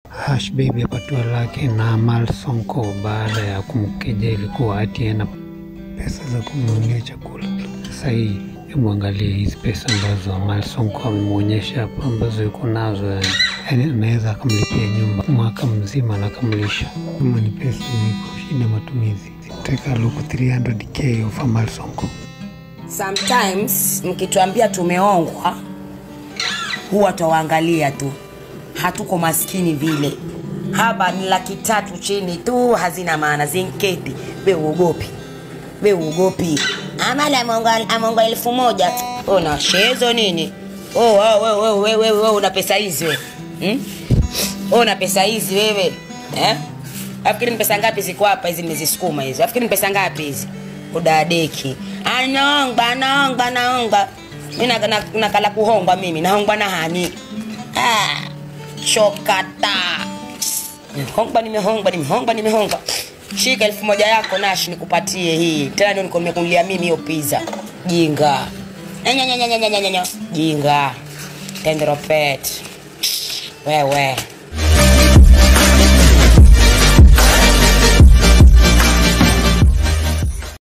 Hush Baby apatiwa lake na Amal Sonko baada ya kumkejeli kuwa ati ana pesa za kumnunulia chakula. Sasa hii, hebu angalia hizi pesa ambazo Amal Sonko amemwonyesha hapo, ambazo yuko nazo, yani yani anaweza akamlipia nyumba mwaka mzima na akamlisha. Kama ni pesa niko shida matumizi, take a look 300k of Amal Sonko. Sometimes mkituambia tumeongwa, huwa twawaangalia tu, hatuko maskini vile. Hapa ni laki tatu chini tu, hazina maana, zinketi. We uogopi, we uogopi. Amali ameonga ameonga elfu moja una shezo nini? Oh, oh, wewe wewe wewe wewe wewe una pesa hizi wewe hmm? Wewe una pesa hizi wewe eh? Afikiri ni pesa ngapi ziko hapa hizi mmezisukuma hizo? Afikiri ni pesa ngapi hizi? Udadeki. Anaongba, naongba, naongba. Mimi na, na, nakala kuhongwa mimi, naongwa na hani. Ah, chokata. Nimehongwa, nimehongwa, nimehongwa, nimehongwa. Shika elfu moja yako Nash nikupatie hii. Tena ndio niko nimekunulia mimi hiyo pizza. Jinga. Nya, nya, nya, nya, nya, nya, nya. Jinga. Tenderopet. Wewe.